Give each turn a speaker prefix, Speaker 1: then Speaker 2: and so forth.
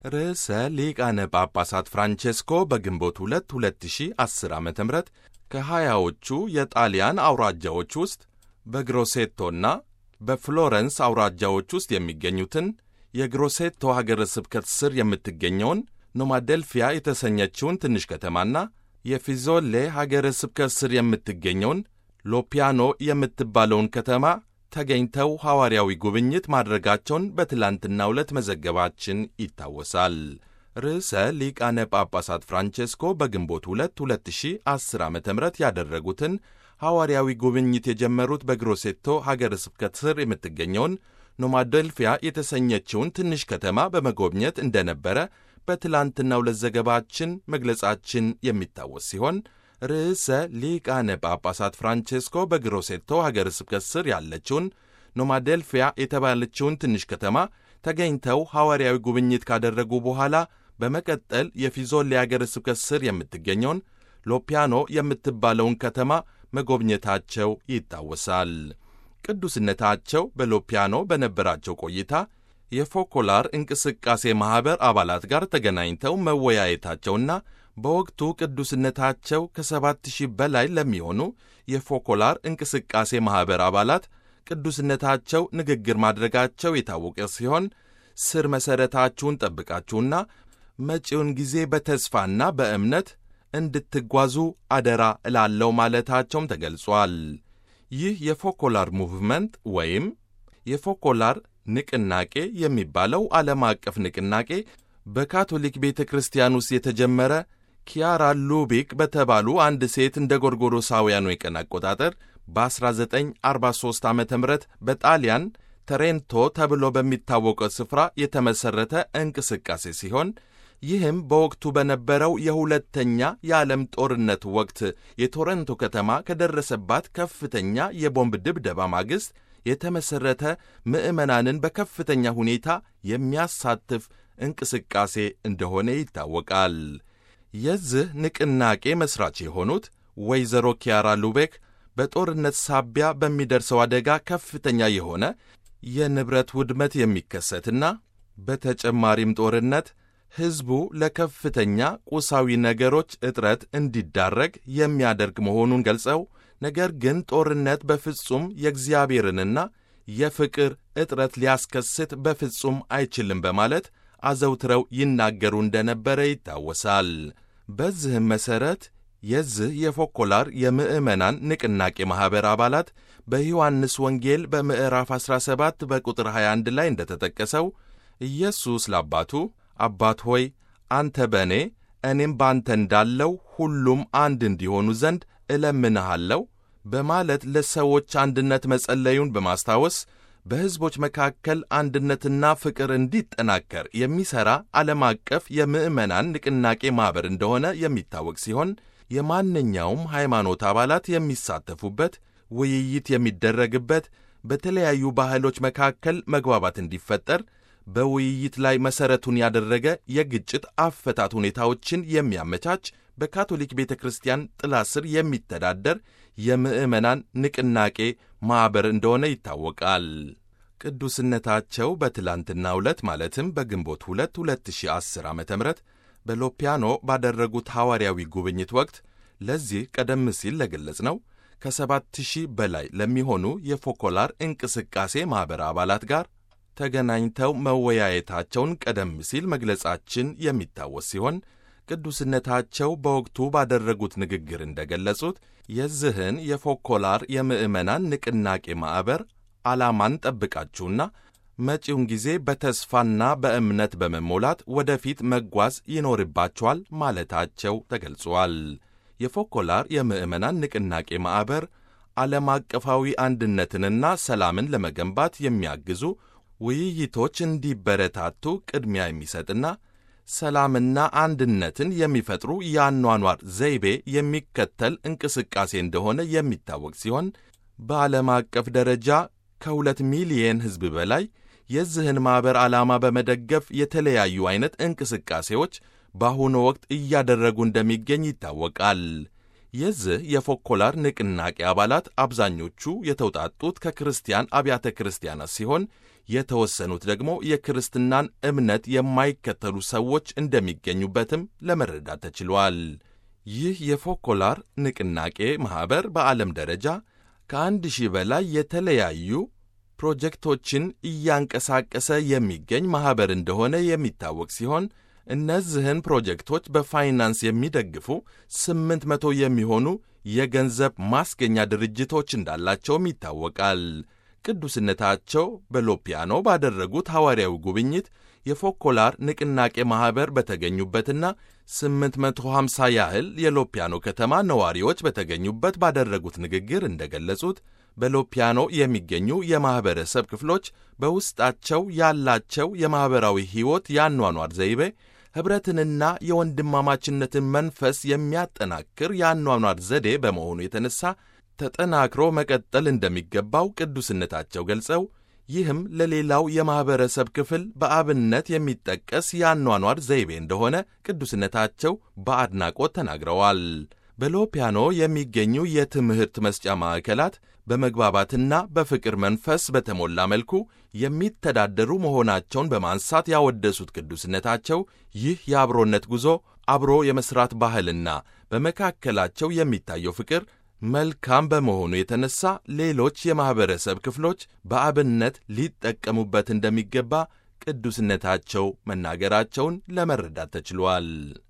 Speaker 1: ርዕሰ ሊቃነ ጳጳሳት ፍራንቼስኮ በግንቦት 2 2010 ዓ ም ከሀያዎቹ የጣሊያን አውራጃዎች ውስጥ በግሮሴቶና በፍሎረንስ አውራጃዎች ውስጥ የሚገኙትን የግሮሴቶ ሀገረ ስብከት ስር የምትገኘውን ኖማደልፊያ የተሰኘችውን ትንሽ ከተማና የፊዞሌ ሀገረ ስብከት ስር የምትገኘውን ሎፒያኖ የምትባለውን ከተማ ተገኝተው ሐዋርያዊ ጉብኝት ማድረጋቸውን በትላንትናው ዕለት መዘገባችን ይታወሳል። ርዕሰ ሊቃነ ጳጳሳት ፍራንቼስኮ በግንቦት 2 2010 ዓ ም ያደረጉትን ሐዋርያዊ ጉብኝት የጀመሩት በግሮሴቶ ሀገረ ስብከት ስር የምትገኘውን ኖማደልፊያ የተሰኘችውን ትንሽ ከተማ በመጎብኘት እንደነበረ በትላንትናው ዕለት ዘገባችን መግለጻችን የሚታወስ ሲሆን ርዕሰ ሊቃነ ጳጳሳት ፍራንቼስኮ በግሮሴቶ ሀገረ ስብከት ስር ያለችውን ኖማዴልፊያ የተባለችውን ትንሽ ከተማ ተገኝተው ሐዋርያዊ ጉብኝት ካደረጉ በኋላ በመቀጠል የፊዞሌ ሀገረ ስብከት ስር የምትገኘውን ሎፒያኖ የምትባለውን ከተማ መጎብኘታቸው ይታወሳል። ቅዱስነታቸው በሎፒያኖ በነበራቸው ቆይታ የፎኮላር እንቅስቃሴ ማኅበር አባላት ጋር ተገናኝተው መወያየታቸውና በወቅቱ ቅዱስነታቸው ከሰባት ሺህ በላይ ለሚሆኑ የፎኮላር እንቅስቃሴ ማኅበር አባላት ቅዱስነታቸው ንግግር ማድረጋቸው የታወቀ ሲሆን ስር መሠረታችሁን ጠብቃችሁና መጪውን ጊዜ በተስፋና በእምነት እንድትጓዙ አደራ እላለው ማለታቸውም ተገልጿል። ይህ የፎኮላር ሙቭመንት ወይም የፎኮላር ንቅናቄ የሚባለው ዓለም አቀፍ ንቅናቄ በካቶሊክ ቤተ ክርስቲያን ውስጥ የተጀመረ ኪያራ ሉቢክ በተባሉ አንድ ሴት እንደ ጎርጎሮሳውያኑ የቀን አቆጣጠር በ1943 ዓ ም በጣሊያን ተሬንቶ ተብሎ በሚታወቀው ስፍራ የተመሠረተ እንቅስቃሴ ሲሆን ይህም በወቅቱ በነበረው የሁለተኛ የዓለም ጦርነት ወቅት የቶረንቶ ከተማ ከደረሰባት ከፍተኛ የቦምብ ድብደባ ማግስት የተመሠረተ ምዕመናንን በከፍተኛ ሁኔታ የሚያሳትፍ እንቅስቃሴ እንደሆነ ይታወቃል። የዚህ ንቅናቄ መሥራች የሆኑት ወይዘሮ ኪያራ ሉቤክ በጦርነት ሳቢያ በሚደርሰው አደጋ ከፍተኛ የሆነ የንብረት ውድመት የሚከሰትና በተጨማሪም ጦርነት ሕዝቡ ለከፍተኛ ቁሳዊ ነገሮች እጥረት እንዲዳረግ የሚያደርግ መሆኑን ገልጸው ነገር ግን ጦርነት በፍጹም የእግዚአብሔርንና የፍቅር እጥረት ሊያስከስት በፍጹም አይችልም በማለት አዘውትረው ይናገሩ እንደነበረ ይታወሳል። በዚህም መሠረት የዚህ የፎኮላር የምዕመናን ንቅናቄ ማኅበር አባላት በዮሐንስ ወንጌል በምዕራፍ 17 በቁጥር 21 ላይ እንደተጠቀሰው ኢየሱስ ለአባቱ አባት ሆይ አንተ በእኔ እኔም በአንተ እንዳለው ሁሉም አንድ እንዲሆኑ ዘንድ እለምንሃለሁ በማለት ለሰዎች አንድነት መጸለዩን በማስታወስ በሕዝቦች መካከል አንድነትና ፍቅር እንዲጠናከር የሚሠራ ዓለም አቀፍ የምዕመናን ንቅናቄ ማኅበር እንደሆነ የሚታወቅ ሲሆን የማንኛውም ሃይማኖት አባላት የሚሳተፉበት፣ ውይይት የሚደረግበት፣ በተለያዩ ባህሎች መካከል መግባባት እንዲፈጠር በውይይት ላይ መሠረቱን ያደረገ የግጭት አፈታት ሁኔታዎችን የሚያመቻች በካቶሊክ ቤተ ክርስቲያን ጥላ ስር የሚተዳደር የምዕመናን ንቅናቄ ማኅበር እንደሆነ ይታወቃል። ቅዱስነታቸው በትላንትናው ዕለት ማለትም በግንቦት 2 2010 ዓ ም በሎፒያኖ ባደረጉት ሐዋርያዊ ጉብኝት ወቅት ለዚህ ቀደም ሲል ለገለጽ ነው ከሰባት ሺህ በላይ ለሚሆኑ የፎኮላር እንቅስቃሴ ማኅበር አባላት ጋር ተገናኝተው መወያየታቸውን ቀደም ሲል መግለጻችን የሚታወስ ሲሆን ቅዱስነታቸው በወቅቱ ባደረጉት ንግግር እንደገለጹት የዚህን የፎኮላር የምዕመናን ንቅናቄ ማኅበር ዓላማን ጠብቃችሁና መጪውን ጊዜ በተስፋና በእምነት በመሞላት ወደፊት መጓዝ ይኖርባችኋል ማለታቸው ተገልጿል። የፎኮላር የምዕመናን ንቅናቄ ማኅበር ዓለም አቀፋዊ አንድነትንና ሰላምን ለመገንባት የሚያግዙ ውይይቶች እንዲበረታቱ ቅድሚያ የሚሰጥና ሰላምና አንድነትን የሚፈጥሩ የአኗኗር ዘይቤ የሚከተል እንቅስቃሴ እንደሆነ የሚታወቅ ሲሆን በዓለም አቀፍ ደረጃ ከሁለት ሚሊየን ሕዝብ በላይ የዚህን ማኅበር ዓላማ በመደገፍ የተለያዩ ዐይነት እንቅስቃሴዎች በአሁኑ ወቅት እያደረጉ እንደሚገኝ ይታወቃል። የዚህ የፎኮላር ንቅናቄ አባላት አብዛኞቹ የተውጣጡት ከክርስቲያን አብያተ ክርስቲያናት ሲሆን የተወሰኑት ደግሞ የክርስትናን እምነት የማይከተሉ ሰዎች እንደሚገኙበትም ለመረዳት ተችሏል። ይህ የፎኮላር ንቅናቄ ማኅበር በዓለም ደረጃ ከአንድ ሺህ በላይ የተለያዩ ፕሮጀክቶችን እያንቀሳቀሰ የሚገኝ ማኅበር እንደሆነ የሚታወቅ ሲሆን እነዚህን ፕሮጀክቶች በፋይናንስ የሚደግፉ ስምንት መቶ የሚሆኑ የገንዘብ ማስገኛ ድርጅቶች እንዳላቸውም ይታወቃል። ቅዱስነታቸው በሎፒያኖ ባደረጉት ሐዋርያዊ ጉብኝት የፎኮላር ንቅናቄ ማኅበር በተገኙበትና 850 ያህል የሎፒያኖ ከተማ ነዋሪዎች በተገኙበት ባደረጉት ንግግር እንደገለጹት በሎፒያኖ የሚገኙ የማኅበረሰብ ክፍሎች በውስጣቸው ያላቸው የማኅበራዊ ሕይወት የአኗኗር ዘይቤ ኅብረትንና የወንድማማችነትን መንፈስ የሚያጠናክር የአኗኗር ዘዴ በመሆኑ የተነሳ ተጠናክሮ መቀጠል እንደሚገባው ቅዱስነታቸው ገልጸው ይህም ለሌላው የማኅበረሰብ ክፍል በአብነት የሚጠቀስ የአኗኗር ዘይቤ እንደሆነ ቅዱስነታቸው በአድናቆት ተናግረዋል። በሎፒያኖ የሚገኙ የትምህርት መስጫ ማዕከላት በመግባባትና በፍቅር መንፈስ በተሞላ መልኩ የሚተዳደሩ መሆናቸውን በማንሳት ያወደሱት ቅዱስነታቸው ይህ የአብሮነት ጉዞ አብሮ የመሥራት ባህልና በመካከላቸው የሚታየው ፍቅር መልካም በመሆኑ የተነሳ ሌሎች የማኅበረሰብ ክፍሎች በአብነት ሊጠቀሙበት እንደሚገባ ቅዱስነታቸው መናገራቸውን ለመረዳት ተችሏል።